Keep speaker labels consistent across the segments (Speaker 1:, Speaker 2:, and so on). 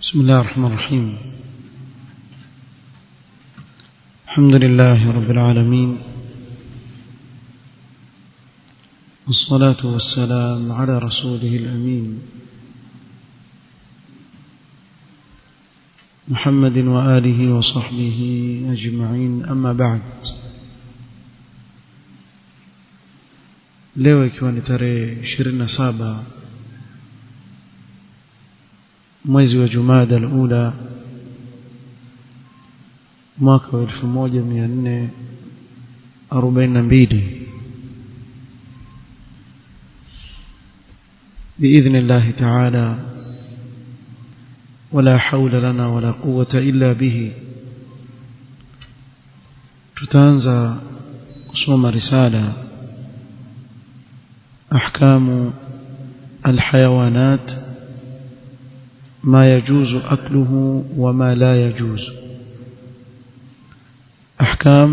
Speaker 1: بسم الله الرحمن الرحيم الحمد لله رب العالمين والصلاة والسلام على رسوله الأمين محمد وآله وصحبه أجمعين أما بعد leo ikiwa ni tarehe 27 mwezi wa Jumada al-Ula mwaka wa 1442 بإذن الله تعالى ولا حول لنا ولا قوة إلا به تتانزى قصوم رسالة أحكام الحيوانات ما يجوز أكله وما لا يجوز أحكام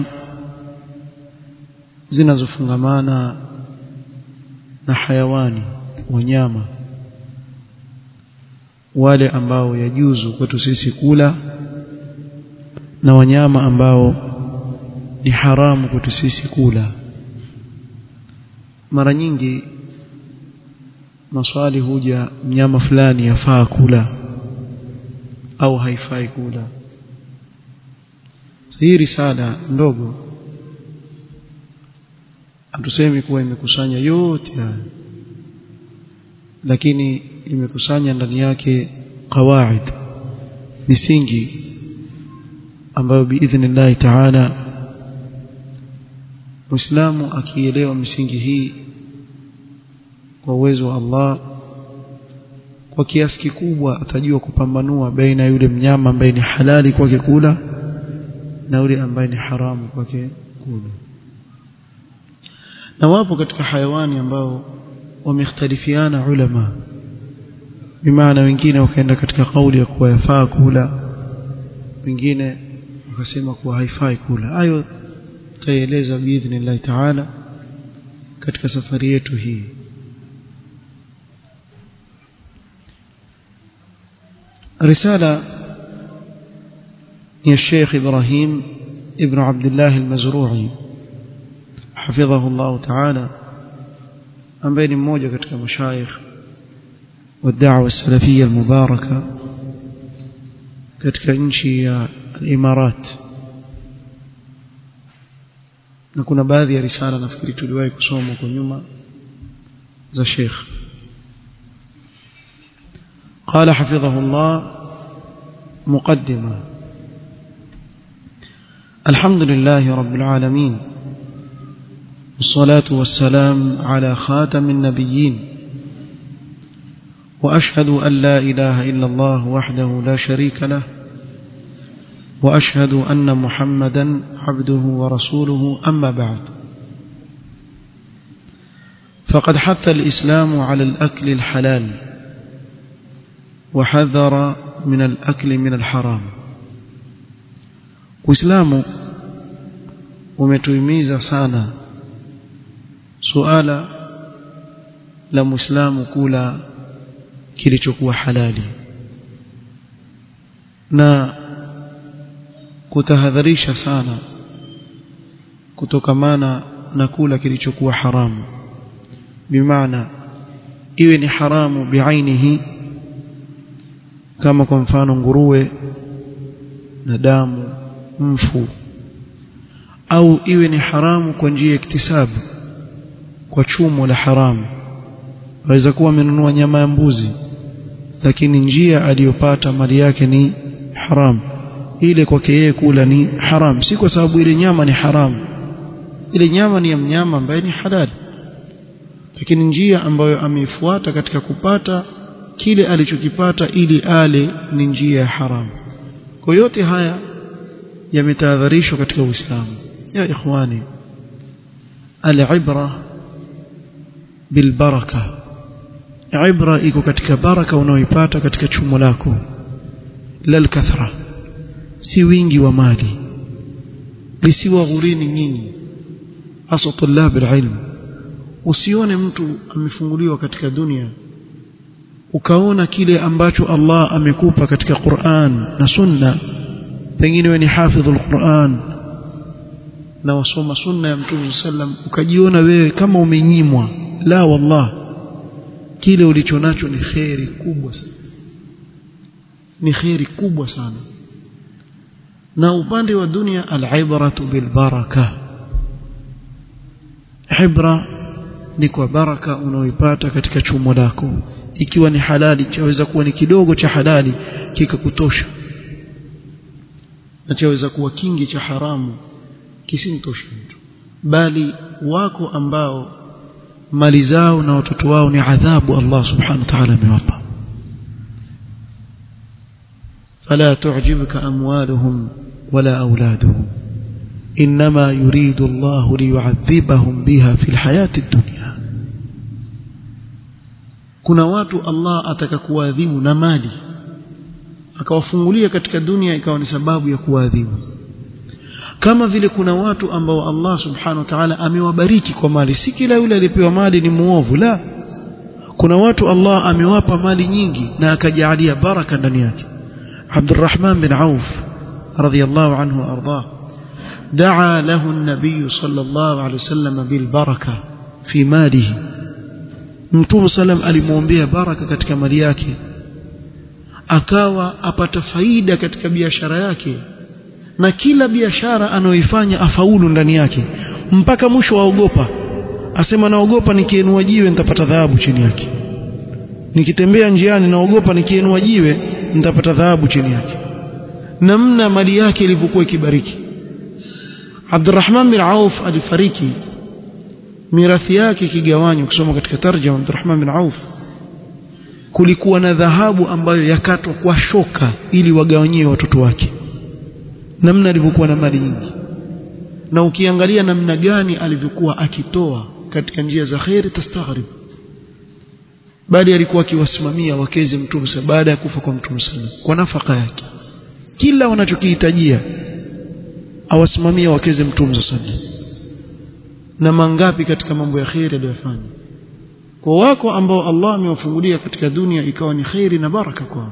Speaker 1: zinazofungamana na hayawani wanyama wale ambao yajuzu kwetu sisi kula na wanyama ambao ni haramu kwetu sisi kula mara nyingi maswali huja mnyama fulani yafaa kula au haifai kula hii risala ndogo hatusemi kuwa imekusanya yote haya lakini imekusanya ndani yake qawaid misingi ambayo biidhnillahi taala Muislamu akielewa misingi hii kwa uwezo wa Allah kwa kiasi kikubwa atajua kupambanua baina yule mnyama ambaye ni halali kwake kula na yule ambaye ni haramu kwake kula na wapo katika hayawani ambao wamekhtalifiana ulama bimaana wengine wakaenda katika kauli ya kuwa yafaa kula wengine wakasema kuwa haifai kula hayo tutaeleza biidhnillahi taala katika safari yetu hii رسالة يا الشيخ إبراهيم ابن عبد الله المزروعي حفظه الله تعالى عن بين موجة كتك مشايخ والدعوة السلفية المباركة كتك انشي الإمارات na kuna baadhi ya risala nafikiri tuliwahi kusoma kwa nyuma za Sheikh قال حفظه الله مقدمة الحمد لله رب العالمين والصلاة والسلام على خاتم النبيين وأشهد أن لا إله إلا الله وحده لا شريك له وأشهد أن محمدا عبده ورسوله أما بعد فقد حث الإسلام على الأكل الحلال وحذر من الأكل من الحرام Uislamu umetuhimiza sana suala la Muislamu kula kilichokuwa halali na kutahadharisha sana kutokamana na kula kilichokuwa haramu bimaana iwe ni haramu biainihi kama kwa mfano nguruwe na damu mfu au iwe ni haramu kwa njia ya iktisabu kwa chumo la haramu waweza kuwa amenunua nyama ya mbuzi lakini njia aliyopata mali yake ni haramu ile kwake yeye kula ni haram si kwa sababu ile nyama ni haramu ile nyama ni ya mnyama ambaye ni halali lakini njia ambayo ameifuata katika kupata kile alichokipata ili ale ni njia ya haramu kwa yote haya yametahadharishwa katika Uislamu ya ikhwani al-ibra bilbaraka ibra iko katika baraka unaoipata katika chumo lako la kathra si wingi wa mali lisiwa ghurini nyinyi hasa tulab alilm usione mtu amefunguliwa katika dunia ukaona kile ambacho Allah amekupa katika Qur'an na Sunna pengine wewe ni hafidhul Qur'an na wasoma sunna ya Mtume sallam ukajiona wewe kama umenyimwa la wallah kile ulicho nacho ni khairi kubwa sana ni khairi kubwa sana na upande wa dunia al-ibratu bil baraka ibra ni kwa baraka unaoipata katika chumo lako ikiwa ni halali chaweza kuwa ni kidogo cha halali kikakutosha na chaweza kuwa kingi cha haramu kisimtoshe mtu bali wako ambao mali zao na watoto wao ni adhabu Allah subhanahu wa ta'ala amewapa فلا تعجبك أموالهم ولا أولادهم إنما يريد الله ليعذبهم بها في الحياة الدنيا kuna watu Allah ataka kuadhibu na mali akawafungulia katika dunia ikawa ni sababu ya kuadhibu kama vile kuna watu ambao Allah subhanahu wa ta'ala amewabariki kwa mali si kila yule alipewa mali ni muovu la kuna watu Allah amewapa mali nyingi na akajalia baraka ndani yake Abdurrahman bin Auf radhiyallahu anhu arda دعا له النبي صلى الله عليه وسلم بالبركة في ماله Mtume salam alimwombea baraka katika mali yake akawa apata faida katika biashara yake na kila biashara anayoifanya afaulu ndani yake mpaka mwisho waogopa asema naogopa nikiinua jiwe nitapata dhahabu chini yake nikitembea njiani naogopa nikiinua jiwe nitapata dhahabu chini yake namna mali yake ilivyokuwa ikibariki Abdurrahman bin Auf alifariki mirathi yake ikigawanywa kusoma katika tarjama Abdurrahman bin Auf kulikuwa na dhahabu ambayo yakatwa kwa shoka ili wagawanyie watoto wake namna alivyokuwa na mali nyingi na ukiangalia namna gani alivyokuwa akitoa katika njia za khairi tastaghrib bali alikuwa akiwasimamia wakeze mtume baada ya kufa kwa mtume kwa nafaka yake kila wanachokihitajia awasimamia wakeze mtume sallallahu na mangapi katika mambo ya khairi aliyofanya kwa wako ambao Allah amewafungulia katika dunia ikawa ni khairi na baraka kwao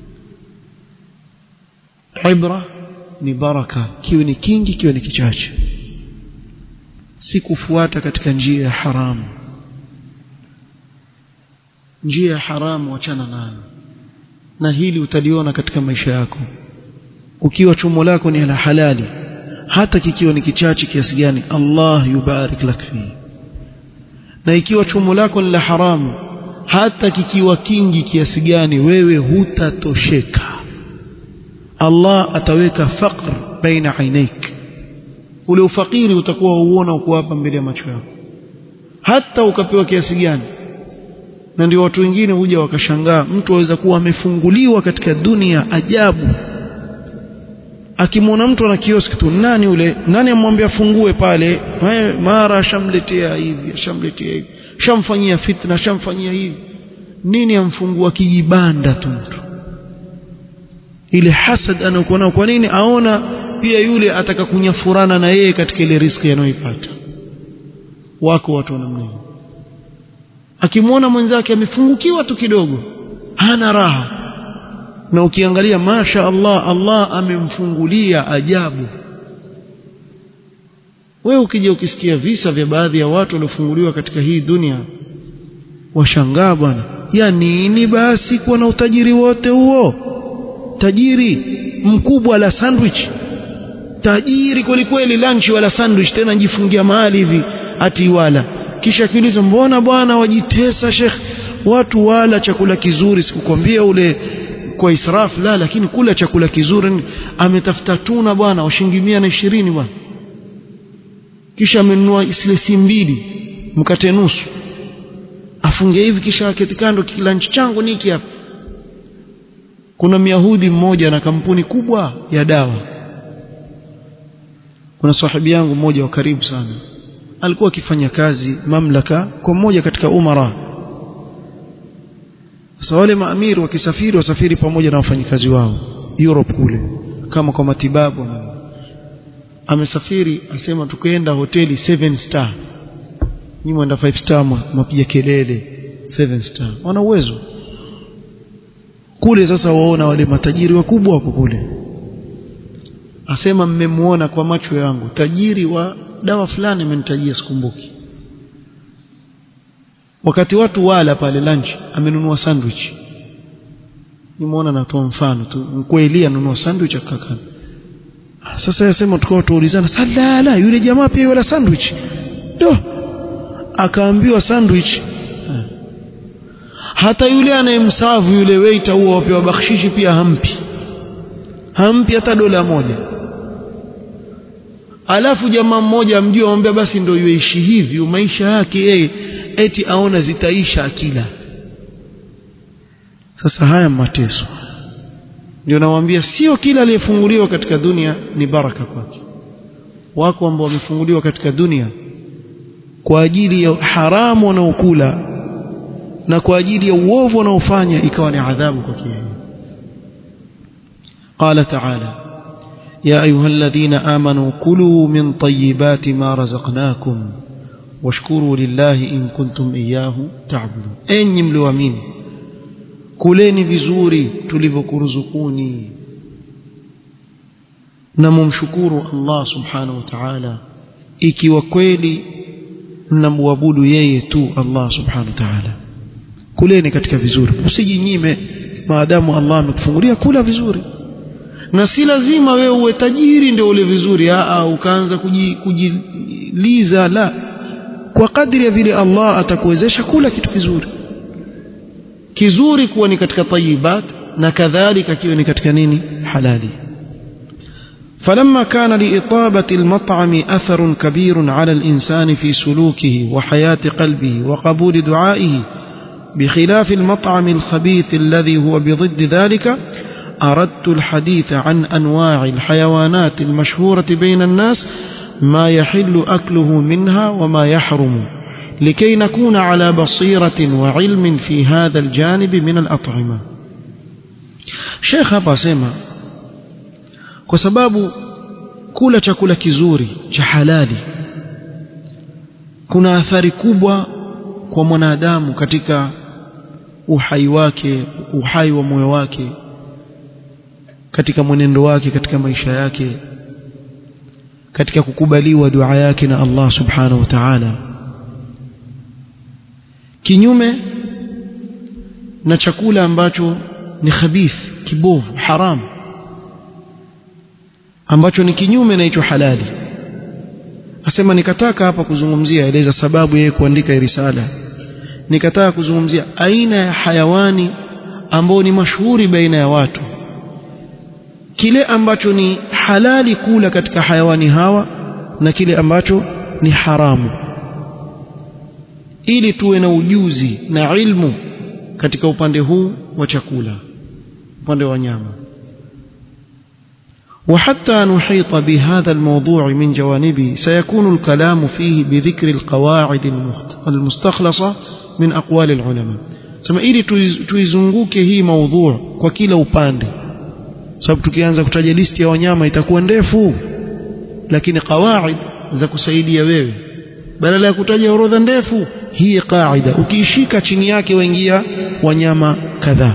Speaker 1: ibra ni baraka kiwe ni kingi kiwe ni kichache si kufuata katika njia ya haramu njia ya haramu wachana nayo na hili utaliona katika maisha yako ukiwa chumo lako ni la halali hata kikiwa ni kichache kiasi gani Allah yubarik lak fi na ikiwa chumo lako ni la haramu hata kikiwa kingi kiasi gani wewe hutatosheka Allah ataweka faqr baina ainaik ule ufakiri utakuwa uona uko hapa mbele ya macho yako hata ukapewa kiasi gani na ndio watu wengine huja wakashangaa mtu aweza kuwa amefunguliwa katika dunia ajabu akimwona mtu ana kioski tu nani ule nani amwambia afungue pale mara ashamletea hivi ashamletea hivi shamfanyia fitna shamfanyia hivi nini amfungua kijibanda tu mtu ile hasad anayokuwa nayo kwa nini aona pia yule ataka kunyafurana na yeye katika ile riski anayoipata wako watu namna hiyo akimwona mwenzake amefungukiwa tu kidogo hana raha na ukiangalia masha Allah Allah amemfungulia ajabu wewe ukija ukisikia visa vya baadhi ya watu waliofunguliwa katika hii dunia washangaa bwana ya nini basi kuwa na utajiri wote huo tajiri mkubwa la sandwich tajiri kwelikweli lunch wala sandwich tena jifungia mahali hivi ati wala kisha kiuliza mbona bwana wajitesa shekh watu wala chakula kizuri sikukwambia ule kwa israf la lakini kula chakula kizuri ametafuta tuna bwana washingi mia na ishirini bwana kisha amenunua silesi mbili mkate nusu afunge hivi kisha aketi kando kilanchi changu niki hapa kuna myahudi mmoja na kampuni kubwa ya dawa kuna sahibi yangu mmoja wa karibu sana alikuwa akifanya kazi mamlaka kwa mmoja katika umara sasa wale maamiri wakisafiri wasafiri pamoja na wafanyikazi wao Europe kule kama kwa matibabu amesafiri asema tukaenda hoteli 7 star ni mwenda 5 star mwapiga kelele 7 star wana uwezo kule sasa waona wale matajiri wakubwa wako kule asema mmemuona kwa macho yangu tajiri wa dawa fulani amenitajia sikumbuki wakati watu wala pale lunch amenunua sandwich nimeona natoa mfano tu mkweli anunua sandwich akakana sasa yasema tukao tuulizana salala yule jamaa pia wala sandwich do akaambiwa sandwich hata yule anayemsavu yule waiter huo wapewa bakshishi pia hampi hampi hata dola moja alafu jamaa mmoja amjua amwambia basi ndio yuishi hivi maisha yake yeye eti aona zitaisha akila sasa haya mateso ndio nawaambia sio kila aliyefunguliwa katika dunia ni baraka kwake wako ambao wamefunguliwa katika dunia kwa ajili ya haramu wanaokula na kwa ajili ya uovu wanaofanya ikawa ni adhabu kwake قال تعالى يا أيها الذين آمنوا كلوا من طيبات ما رزقناكم واشكروا لله إن كنتم إياه تعبدون أين ملوامين kuleni vizuri tulivyokuruzukuni na mumshukuru Allah subhanahu wa ta'ala ikiwa kweli mnamwabudu yeye tu Allah subhanahu wa ta'ala kuleni katika vizuri usijinyime maadamu Allah amekufungulia kula vizuri na si lazima wewe uwe tajiri ndio ule vizuri aa ukaanza kujiliza la kwa kadri ya vile Allah atakuwezesha kula kitu kizuri kizuri kuwa ni katika tayibat na kadhalika kiwe ni katika nini halali فلما كان لإطابة المطعم أثر كبير على الإنسان في سلوكه وحياة قلبه وقبول دعائه بخلاف المطعم الخبيث الذي هو بضد ذلك أردت الحديث عن أنواع الحيوانات المشهورة بين الناس ما يحل أكله منها وما يحرم لكي نكون على بصيرة وعلم في هذا الجانب من الأطعمة شيخ hapa asema kwa sababu kula chakula kizuri cha halali kuna athari kubwa kwa mwanadamu katika uhai wake uhai wa moyo wake katika mwenendo wake katika maisha yake katika kukubaliwa dua yake na Allah subhanahu wa ta'ala kinyume na chakula ambacho ni khabith kibovu haram ambacho ni kinyume na hicho halali asema nikataka hapa kuzungumzia eleza sababu yeye kuandika risala nikataka kuzungumzia aina ya hayawani ambao ni mashuhuri baina ya watu kile ambacho ni halali kula katika hayawani hawa na kile ambacho ni haramu ili tuwe na ujuzi na ilmu katika upande huu wa chakula upande wa nyama وحتى نحيط بهذا الموضوع من جوانبه سيكون الكلام فيه بذكر القواعد المستخلصة من أقوال العلماء sema ili tuizunguke hii maudhu kwa kila upande sababu tukianza kutaja listi ya wanyama itakuwa ndefu lakini qawaid za kusaidia wewe badala ya kutaja orodha ndefu hii qaida ukiishika chini yake waingia wanyama kadhaa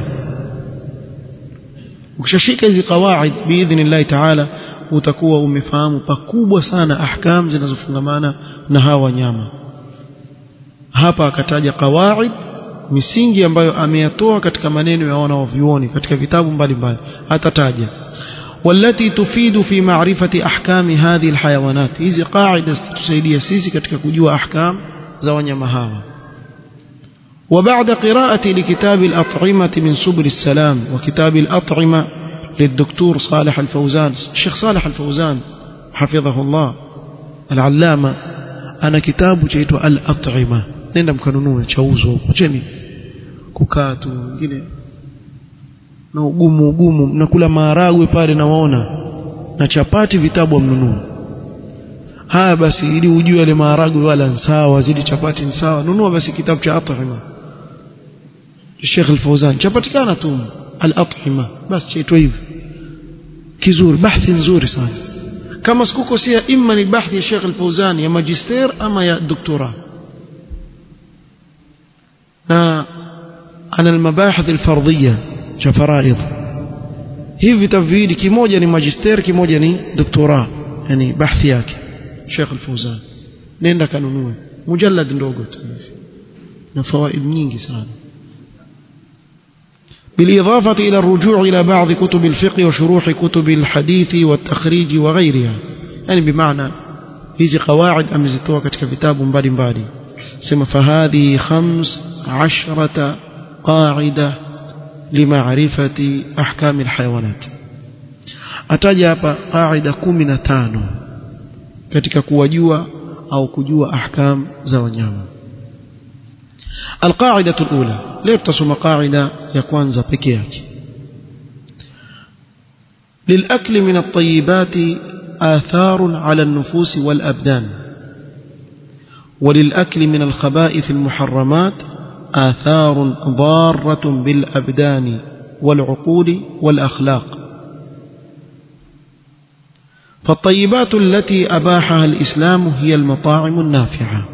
Speaker 1: ukishashika hizi qawaid biidhnillahi taala utakuwa umefahamu pakubwa sana ahkam zinazofungamana na hawa wanyama hapa akataja qawaid misingi ambayo ameyatoa katika maneno ya wanaovyuoni katika vitabu mbalimbali atataja والتي تفيد في معرفة أحكام هذه الحيوانات hizi قاعدة tusaidia sisi katika kujua ahkam za wanyama hawa وبعد قراءة لكتاب الأطعمة من سبل السلام وكتاب الأطعمة للدكتور صالح الفوزان الشيخ صالح الفوزان حفظه الله العلامة أنا كتاب جيت الأطعمة nenda mkanunue chauzo huko cheni kukaa tu wengine na ugumu ugumu mnakula maharagwe pale nawaona na chapati vitabu amnunue haya basi ili ujue ile maharagwe wala sawa zidi chapati ni sawa nunua basi kitabu cha at'ima Sheikh Al-Fawzan chapatikana tu al-at'ima basi chaitwa hivi kizuri bahthi nzuri sana kama sikukosea imma ni bahthi ya Sheikh Al-Fawzan ya magister ama ya doktora na ana al-mabahith al-fardiyya cha faraidh hivi vitabu viwili kimoja ni magister kimoja ni doktora yani bahthi yake Sheikh Al-Fawzan nenda kanunue mujallad ndogo tu hivi na fawaid nyingi sana بالإضافة إلى الرجوع إلى بعض كتب الفقه وشروح كتب الحديث والتخريج وغيرها يعني بمعنى hizi qawaid amezitoa katika vitabu mbalimbali sema fahadhi khams ashrata qaida limaarifati ahkam alhayawanat ataja hapa qaida 15 katika kuwajua au kujua ahkam za wanyama القاعدة الأولى leo tutasoma qaida ya kwanza pekee yake للأكل من الطيبات آثار على النفوس والأبدان وللأكل من الخبائث المحرمات آثار ضارة بالأبدان والعقول والأخلاق فالطيبات التي أباحها الإسلام هي المطاعم النافعة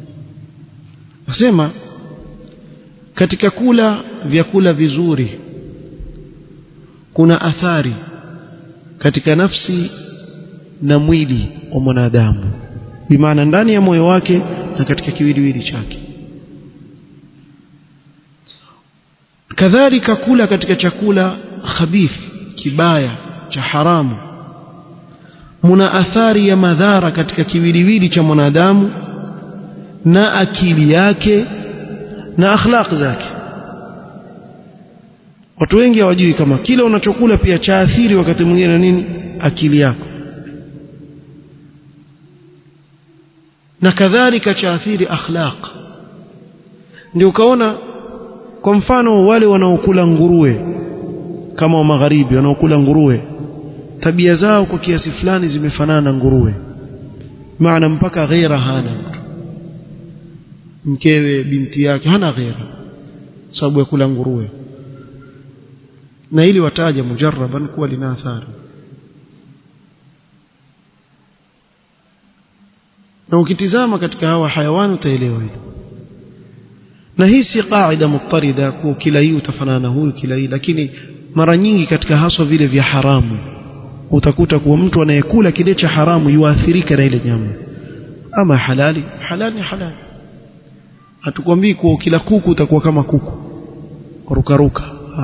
Speaker 1: أسمى katika kula vyakula vizuri kuna athari katika nafsi na mwili wa mwanadamu bimaana ndani ya moyo wake na katika kiwiliwili chake kadhalika kula katika chakula khabith kibaya cha haramu muna athari ya madhara katika kiwiliwili cha mwanadamu na akili yake na akhlaq zake watu wengi hawajui kama kile unachokula pia chaathiri wakati mwingine nini akili yako na kadhalika chaathiri akhlaq ndio ukaona kwa mfano wale wanaokula nguruwe kama wa magharibi wanaokula nguruwe tabia zao kwa kiasi fulani zimefanana na nguruwe maana mpaka ghera hana mtu mkewe binti yake hana ghera sababu ya kula nguruwe na ili wataja mujarraban kuwa lina athari na ukitizama katika hawa hayawani utaelewa hilo na hii si qaida mutarida kwa kila hii utafanana na huyu kila hii lakini mara nyingi katika haswa vile vya haramu utakuta kuwa mtu anayekula kile cha haramu yuathirika na ile nyama ama halali halali ni halali hatukwambii kuwa kila kuku utakuwa kama kuku rukaruka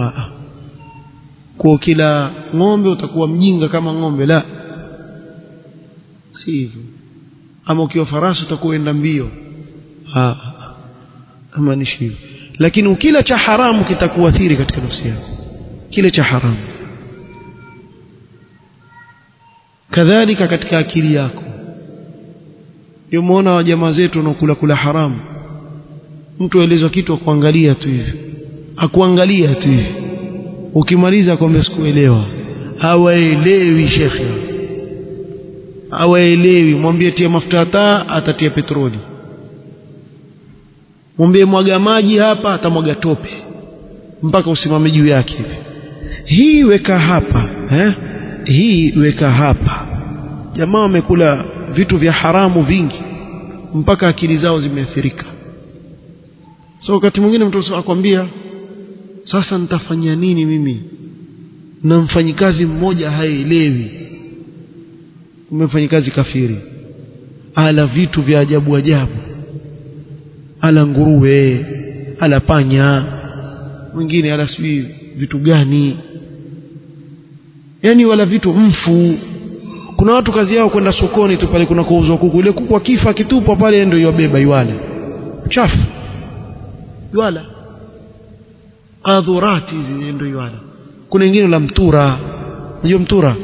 Speaker 1: kwa kila ng'ombe utakuwa mjinga kama ng'ombe la si hivyo ama ukiwa farasi utakuwa enda mbio ama ni hivyo lakini ukila cha haramu kitakuathiri katika nafsi yako kile cha haramu kadhalika katika akili yako ndio muona wa jamaa zetu wanaokula kula haramu mtu aelezwa kitu akuangalia tu hivi akuangalia tu hivi ukimaliza kwamba sikuelewa hawaelewi shekhe hawaelewi mwambie tia mafuta taa atatia petroli mwambie mwaga maji hapa atamwaga tope mpaka usimame juu yake hivi hii weka hapa eh? hii weka hapa jamaa wamekula vitu vya haramu vingi mpaka akili zao zimeathirika so wakati mwingine mtu akwambia sasa nitafanya nini mimi na mfanyikazi mmoja haelewi umefanyikazi kafiri ala vitu vya ajabu ajabu ala nguruwe ala panya mwingine ala sijui vitu gani yani wala vitu mfu kuna watu kazi yao kwenda sokoni tu pale kuna kuuzwa kuku ile kuku akifa akitupwa pale ndio yobeba iwale chafu iwala qadhurati hizi ndio iwala kuna wengine la mtura unajua mtura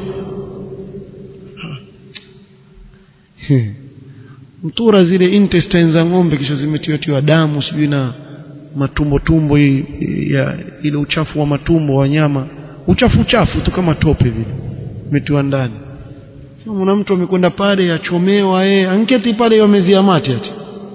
Speaker 1: mtura zile intestines za ng'ombe kisha zimetiwa damu sijui na matumbo tumbo ya ile uchafu wa matumbo wa nyama uchafu uchafu tu kama tope vile umetiwa ndani mwana mtu amekwenda pale achomewa yeye anketi pale yamezia mate ati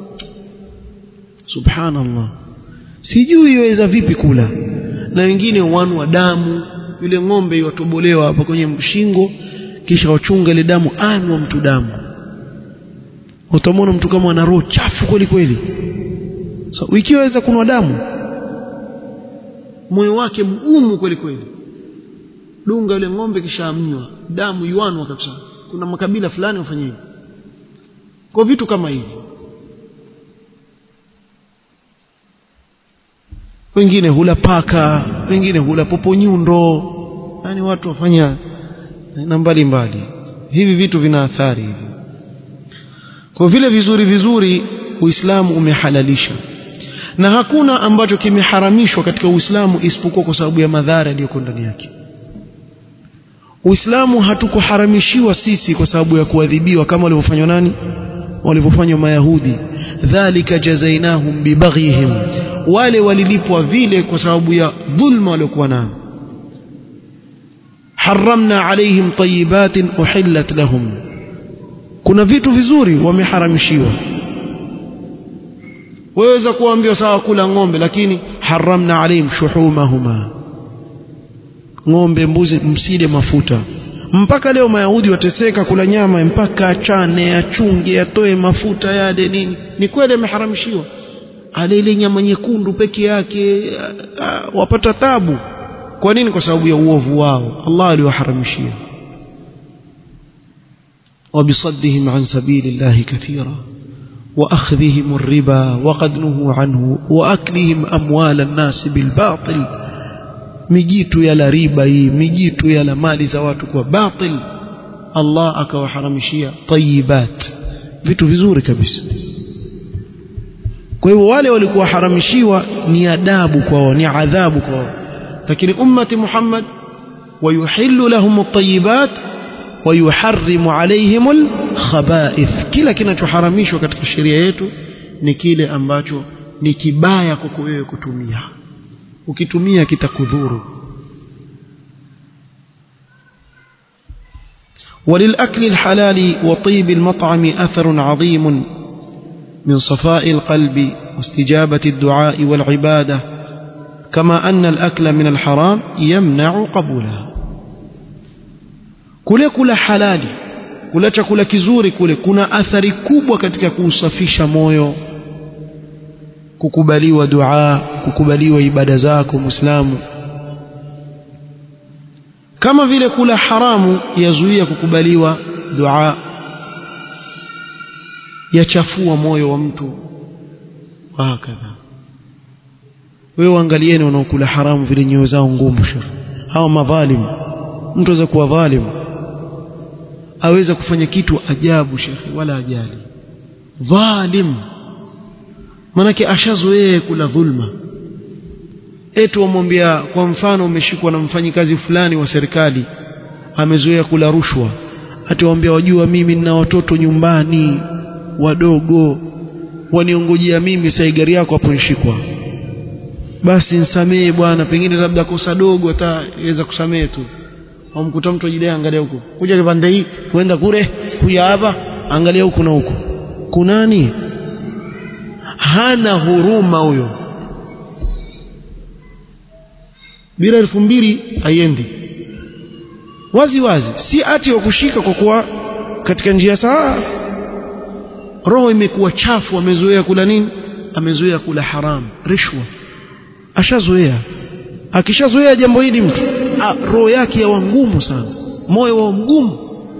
Speaker 1: subhanallah sijui iweza vipi kula na wengine wanu wa damu yule ng'ombe iwatobolewa hapa kwenye shingo kisha wachunga ile damu anywa mtu damu utamwona mtu kama ana roho chafu kweli kweli so ikiwaweza kunwa damu moyo wake mgumu kweli kweli dunga yule ng'ombe kisha amnywa damu yuanwa kabisa kuna makabila fulani wafanya hivyo kwa vitu kama hivi wengine hula paka wengine hula poponyundo yani watu wafanya na mbali mbali hivi vitu vina athari hivi kwa vile vizuri vizuri uislamu umehalalisha na hakuna ambacho kimeharamishwa katika uislamu isipokuwa kwa sababu ya madhara yaliyoko ndani yake uislamu hatukuharamishiwa sisi kwa sababu ya kuadhibiwa kama walivyofanywa nani walivyofanywa mayahudi dhalika jazainahum bibaghihim wale walilipwa vile kwa sababu ya dhulma waliokuwa nayo haramna alaihim tayibatin uhillat lahum kuna vitu vizuri wameharamishiwa waweza kuambiwa sawa kula ng'ombe lakini haramna alaihim shuhumahuma ng'ombe mbuzi msile mafuta mpaka leo mayahudi wateseka kula nyama mpaka achane achunge atoe mafuta yale nini ni kweli ameharamishiwa ale ile nyama nyekundu peke yake wapata tabu kwa nini kwa sababu ya uovu wao Allah aliwaharamishia وبصدهم عن سبيل الله كثيرا وأخذهم الربا وقد نهوا عنه وأكلهم أموال الناس بالباطل mijitu yala riba hii mijitu yala mali za watu kwa batil Allah akawaharamishia tayibat vitu vizuri kabisa kwa hivyo wale walikuwa haramishiwa ni adabu kwao ni adhabu kwao lakini ummati Muhammad wayuhillu lahum at-tayyibat wayuharrimu alayhim al-khaba'ith kila kinachoharamishwa katika sheria yetu ni kile ambacho ni kibaya kwako wewe kutumia ukitumia kitakudhuru وللأكل الحلال وطيب المطعم أثر عظيم من صفاء القلب واستجابة الدعاء والعبادة كما أن الأكل من الحرام يمنع قبولها kule kula halali kula chakula kizuri kule kuna athari kubwa katika kuusafisha moyo kukubaliwa dua kukubaliwa ibada zako muislamu kama vile kula haramu yazuia kukubaliwa dua yachafua moyo wa mtu hakadha wewe angalieni wanaokula haramu vile nyoyo zao ngumu shekh hawa madhalimu mtu aweza kuwa dhalimu aweza kufanya kitu ajabu shekhi wala ajali dhalim manake ashazoea kula dhulma etu wamwambia kwa mfano umeshikwa na mfanyikazi fulani wa serikali amezoea kula rushwa atawambia wajua mimi nina watoto nyumbani wadogo waniongojea mimi sai gari yako hapo nishikwa basi nisamee bwana pengine labda kosa dogo ataweza kusamee tu wamkuta mtu ajidai angalia huko kuja kipande hii kuenda kule kuja hapa angalia huku na huku kunani hana huruma huyo bila elfu mbili haiendi wazi wazi si ati wa kushika kwa kuwa katika njia sawa roho imekuwa chafu amezoea kula nini amezoea kula haramu rishwa ashazoea akishazoea jambo hili mtu roho yake yawa ngumu sana moyo wa mgumu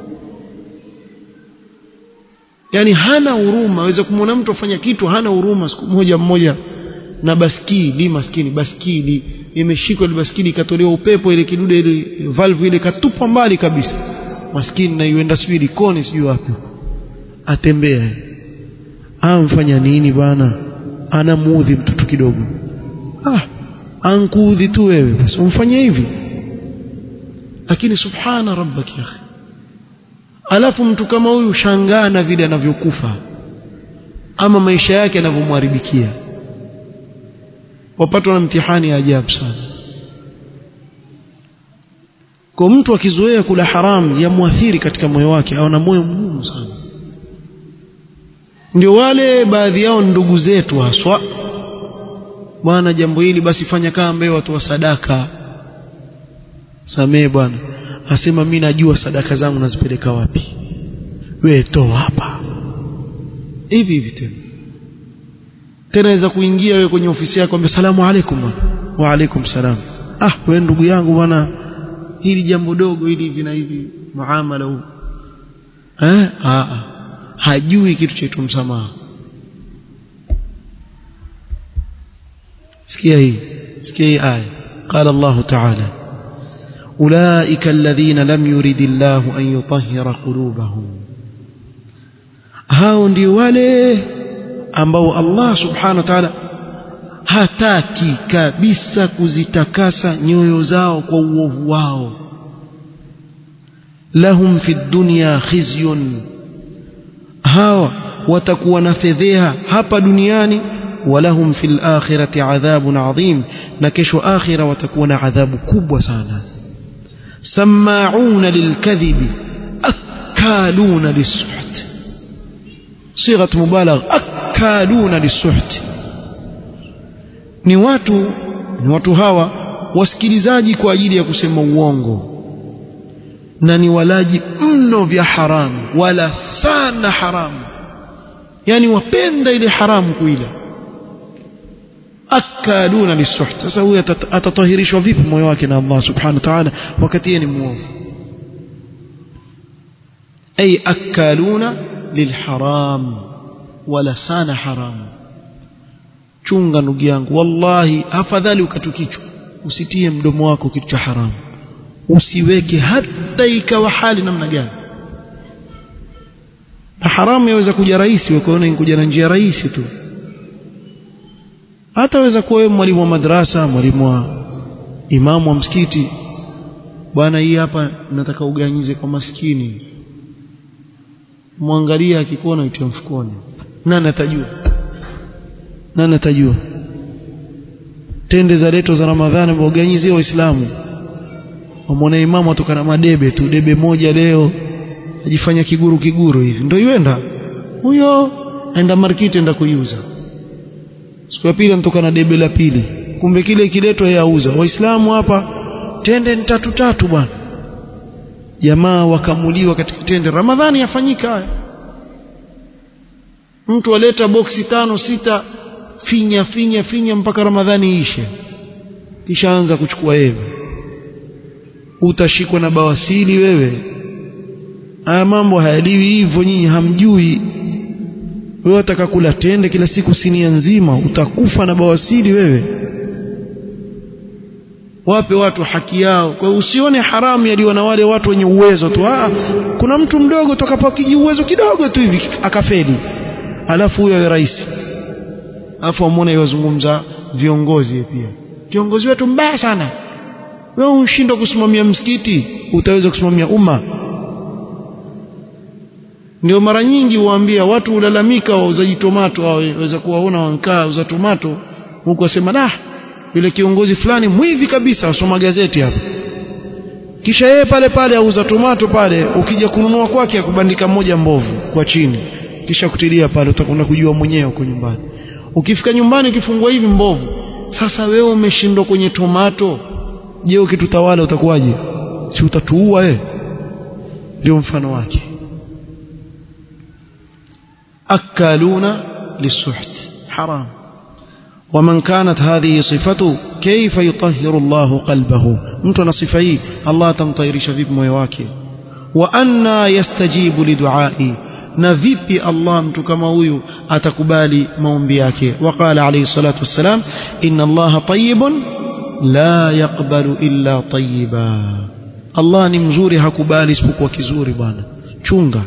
Speaker 1: yani hana huruma aweza kumwona mtu afanya kitu hana huruma siku moja mmoja na baskili maskini baskili imeshikwa ile baskili ikatolewa upepo ile kidude ile valve ile katupwa mbali kabisa maskini na yuenda sijui likoni sijui wapi atembea amfanya nini bana anamuudhi mtoto kidogo ah ankuudhi tu wewe basi umfanye hivi lakini subhana rabbak ya akhi alafu mtu kama huyu shangaa na vile anavyokufa ama maisha yake yanavyomharibikia wapatwa na mtihani ya ajabu sana kwa mtu akizoea kula haram yamwathiri katika moyo wake au na moyo mgumu sana ndio wale baadhi yao ndugu zetu haswa bwana jambo hili basi fanya kama ambaye watu wa sadaka samee bwana asema mimi najua sadaka zangu nazipeleka wapi wewe toa hapa hivi hivi tena tena aweza kuingia wewe kwenye ofisi yako ambia salamu alaikum bwana wa alaikum salam ah wewe ndugu yangu bwana hili jambo dogo hili hivi na hivi muamala huu eh ah hajui kitu cha msamaha sikia hii sikia hii aya قال الله تعالى أولئك الذين لم يرد الله أن يطهر قلوبهم hao ndio wale ambao Allah subhanahu wa ta'ala hataki kabisa kuzitakasa nyoyo zao kwa uovu wao lahum fi dunya khizyun hawa watakuwa na fedheha hapa duniani walahum fil akhirati adhabun adhim na kesho akhira watakuwa na adhabu kubwa sana sama'una lilkadhibi akaluna lisuht صيغه مبالغه اكالون للسحت ni watu ni watu hawa wasikilizaji kwa ajili ya kusema uongo na ni walaji mno vya haramu wala sana haramu yani wapenda ile haramu kuila akaluna lisuht sasa huyu atatahirishwa vipi moyo wake na Allah subhanahu wa ta'ala wakati yeye ni muovu ay akaluna lilharam wala sana haramu chunga ndugu yangu wallahi afadhali ukatukichwa usitie mdomo wako kitu cha haramu usiweke hata ikawa hali namna gani na haramu yaweza kuja rahisi ukaona inkuja na njia rahisi tu hata waweza kuwa wewe mwalimu wa madrasa mwalimu wa imamu wa msikiti bwana hii hapa nataka uganyize kwa maskini mwangalia akikuona utia mfukoni nani atajua nani atajua tende za leto za ramadhani mwaganyizie waislamu wamwona imamu atoka na madebe tu debe moja leo ajifanya kiguru kiguru hivi ndio yuenda huyo aenda markiti enda kuiuza siku ya pili anatoka na debe la pili kumbe kile kiletwa yeye auza waislamu hapa tende ni tatu tatu bwana jamaa wakamuliwa katika tende ramadhani yafanyika haya mtu aleta boksi tano sita finya finya finya mpaka ramadhani ishe kisha anza kuchukua yeye utashikwa na bawasili wewe haya mambo hayaliwi hivyo nyinyi hamjui wewe utakakula tende kila siku sinia nzima utakufa na bawasili wewe wape watu haki yao kwa hiyo usione haramu yaliyo na wale watu wenye uwezo tu ah kuna mtu mdogo tokapo kiji uwezo kidogo tu hivi akafeli alafu huyo awe rais alafu amwone yozungumza viongozi pia kiongozi wetu mbaya sana wewe unshindwa kusimamia msikiti utaweza kusimamia umma ndio mara nyingi huambia watu hulalamika wauzaji tomato waweza kuwaona wankaa uza tomato huku wasema nah yule kiongozi fulani mwivi kabisa wasoma gazeti hapa kisha yeye pale pale auza tomato pale ukija kununua kwake akubandika moja mbovu kwa chini kisha kutilia pale utakwenda kujua mwenyewe huko nyumbani ukifika nyumbani ukifungua hivi mbovu sasa wewe umeshindwa kwenye tomato je ukitutawala utakuwaje si utatuua wewe ndio mfano wake akaluna lisuht haram ومن كانت هذه صفته كيف يطهر الله قلبه mtu ana sifa hii Allah atamtahirisha vipi moyo wake wa anna yastajibu liduai na vipi Allah mtu kama huyu atakubali maombi yake waqala alayhi salatu wassalam inna Allah tayyibun la yaqbalu illa tayyiba Allah ni mzuri hakubali isipokuwa kizuri bwana chunga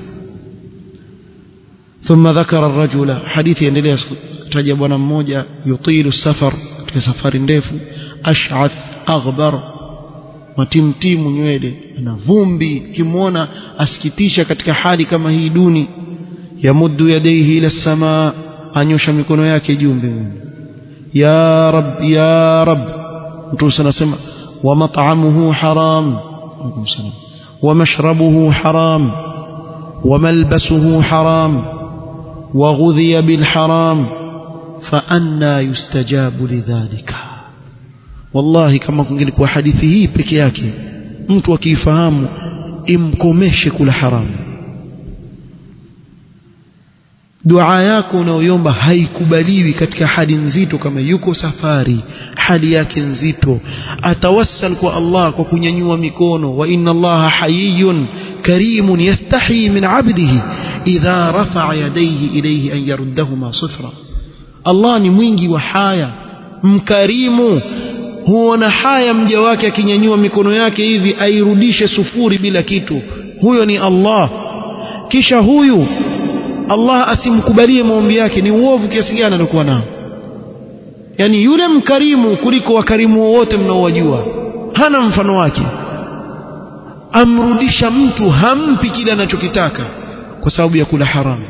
Speaker 1: ثم ذكر الرجل حديث يendelea taja bwana mmoja yutilu safar katika safari ndefu ash'ath aghbar matimtimu nywele na vumbi kimwona asikitisha katika hali kama hii duni yamuddu yadayhi ila samaa anyosha mikono yake juu mbinguni ya rab ya rab mtu anasema wa mat'amuhu haram wa mashrabuhu haram wa malbasuhu haram وغذي بالحرام فأنا يستجاب لذلك والله kama kungelikuwa hadithi hii peke yake mtu akiifahamu imkomeshe kula haramu dua yako unaoiomba haikubaliwi katika hali nzito kama yuko safari hali yake nzito atawassal kwa Allah kwa kunyanyua mikono wa inna Allah hayyun karimun yastahi min abdihi idha rafa'a yadayhi ilayhi an yaruddahuma sifra Allah ni mwingi wa haya mkarimu huona haya mja wake akinyanyua mikono yake hivi airudishe sufuri bila kitu huyo ni Allah kisha huyu Allah asimkubalie maombi yake ni uovu kiasi gani alikuwa nao yani yule mkarimu kuliko wakarimu wote mnaowajua hana mfano wake amrudisha mtu hampi kile anachokitaka kwa sababu ya kula haramu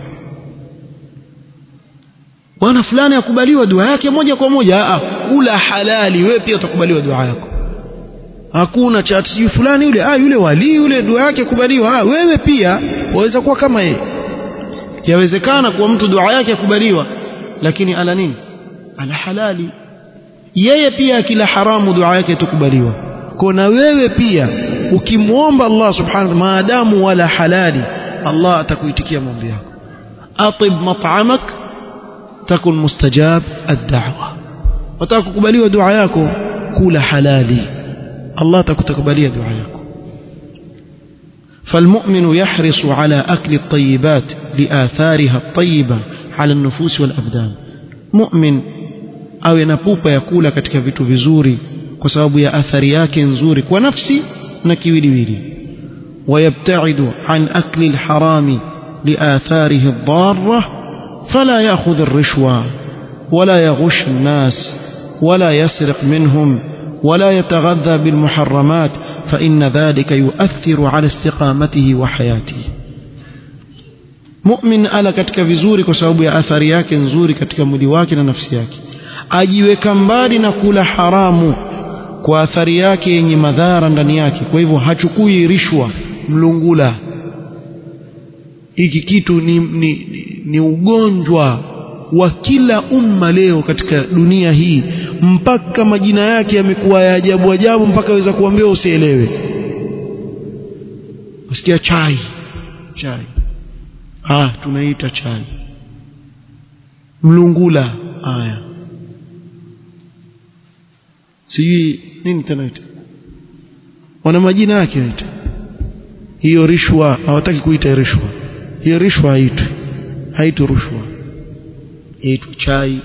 Speaker 1: bwana fulani akubaliwa dua yake moja kwa moja a kula halali wewe pia utakubaliwa dua yako hakuna cha sijui fulani yule ah yule wali yule dua yake kubaliwa ah wewe pia waweza kuwa kama yeye yawezekana kuwa mtu dua yake kubaliwa lakini ala nini ala halali yeye pia akila haramu dua yake itakubaliwa kwa na wewe pia ukimwomba Allah subhanahu maadamu wala halali Allah atakuitikia maombi yako atib mat'amak takun mustajab ad-da'wa wataka kukubaliwa dua yako kula halali Allah atakukubalia dua yako فالمؤمن يحرص على أكل الطيبات لآثارها الطيبة على النفوس والأبدان مؤمن awe na pupa ya kula katika vitu vizuri kwa sababu ya athari yake nzuri kwa nafsi na kiwiliwili ويبتعد عن أكل الحرام لآثاره الضارة فلا يأخذ الرشوة ولا يغش الناس ولا يسرق منهم ولا يتغذى بالمحرمات فإن ذلك يؤثر على استقامته وحياته مؤمن ala katika vizuri kwa sababu ya athari yake nzuri katika mwili wake na nafsi yake ajiweka mbali na kula haramu kwa athari yake yenye madhara ndani yake kwa hivyo hachukui rishwa mlungula hiki kitu ni, ni, ni, ni ugonjwa wa kila umma leo katika dunia hii mpaka majina yake yamekuwa ya ajabu ajabu mpaka waweza kuambia usielewe usikia chai chai ah tunaita chai mlungula haya sijui nini tena ita wana majina yake ita hiyo rishwa hawataki kuita rishwa hiyo rishwa haitwi haitwi rushwa yaitwa chai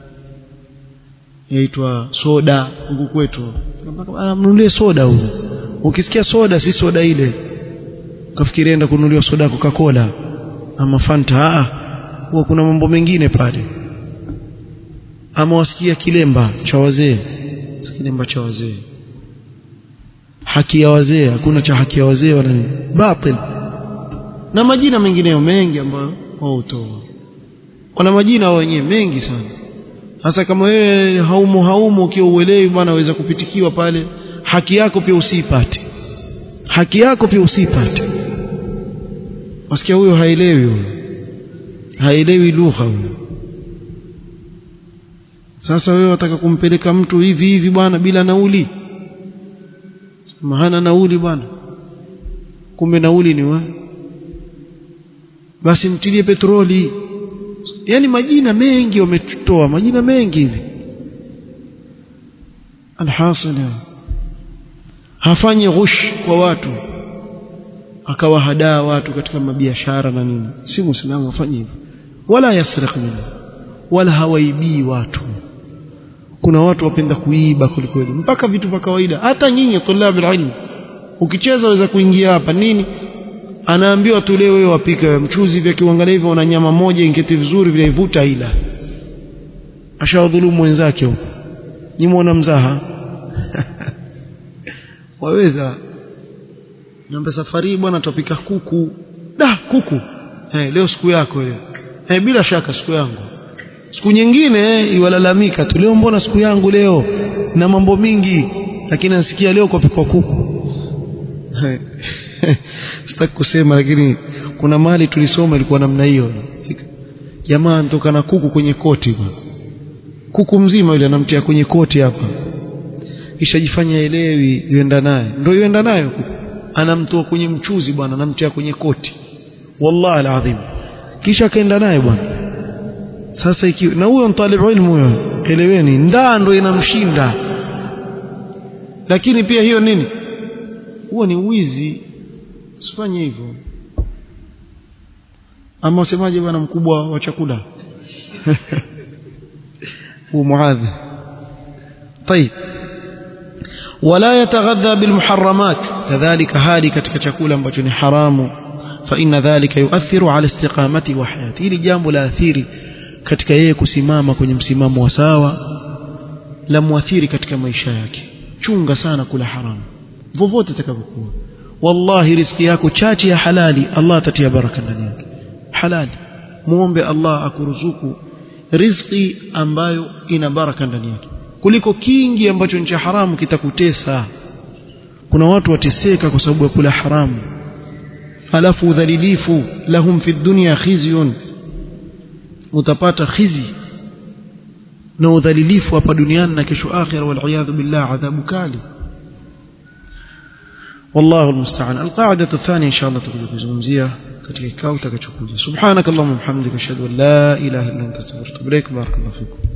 Speaker 1: yaitwa soda huku kwetu mnunulie soda huko ukisikia soda si soda ile ukafikiria enda kununuliwa soda Coca-Cola ama Fanta ah huwa kuna mambo mengine pale ama wasikia kilemba cha wazee kilemba cha wazee haki ya wazee hakuna cha haki ya wazee wala nini batil na majina mengineyo mengi ambayo wao hutoa wana majina wao wenyewe mengi sana hasa kama wewe haumu haumu ukiwa uelewi bwana waweza kupitikiwa pale haki yako pia usipate haki yako pia usipate wasikia huyo haelewi huyo haelewi lugha huyo sasa wewe wataka kumpeleka mtu hivi hivi bwana bila nauli sema hana nauli bwana kumbe nauli ni wa basi mtilie petroli yani majina mengi wametoa majina mengi hivi alhasil hafanyi ghush kwa watu akawahadaa watu katika mabiashara na nini si muislamu afanye hivyo wala yasriq minhu wala hawaibii watu kuna watu wapenda kuiba kulikweli mpaka vitu vya kawaida hata nyinyi tulab ilmu ukicheza waweza kuingia hapa nini anaambiwa tu leo wewe wapika mchuzi vya kiuangalia hivyo una nyama moja ingeti vizuri vile ivuta ila ashawadhulumu wenzake huko nyimwona mzaha waweza nambe safari bwana tupika kuku da kuku hey, leo siku yako leo hey, bila shaka siku yangu siku nyingine iwalalamika tu leo mbona siku yangu leo na mambo mingi lakini nasikia leo kupikwa kuku sitaki kusema lakini kuna mali tulisoma ilikuwa namna hiyo jamaa anatoka na kuku kwenye koti bwana kuku mzima yule anamtia kwenye koti hapa kisha jifanya elewi yuenda naye ndio yuenda nayo kuku anamtoa kwenye mchuzi bwana anamtia kwenye koti wallahi alazim kisha akaenda naye bwana sasa ikiwa na huyo mtalibu ilmu huyo eleweni ndaa ndo inamshinda lakini pia hiyo nini huo ni wizi usifanye hivyo ama usemaje bwana mkubwa wa chakula هو معاذ طيب ولا يتغذى بالمحرمات كذلك هالي katika chakula ambacho ni haramu فإن ذلك يؤثر على استقامته وحياته hili jambo la athiri katika yeye kusimama kwenye msimamo wa sawa la muathiri katika maisha yake chunga sana kula haramu vovote itakavyokuwa wallahi riziki yako chache ya halali Allah atatia baraka ndani yake halali muombe Allah akuruzuku riziki ambayo ina baraka ndani yake kuliko kingi ambacho ni cha haramu kitakutesa kuna watu wateseka kwa sababu ya kula haramu alafu udhalilifu lahum fi dunya khizyun utapata khizi na udhalilifu hapa duniani na kesho akhira wal iyadhu billah adhabu kali والله المستعان القاعدة الثانية إن شاء الله تقول kuzungumzia katika kikao kitakachokuja subhanakallahumma wa bihamdika ashhadu an la ilaha illa anta astaghfiruka wa atubu ilaik barakallahu fikum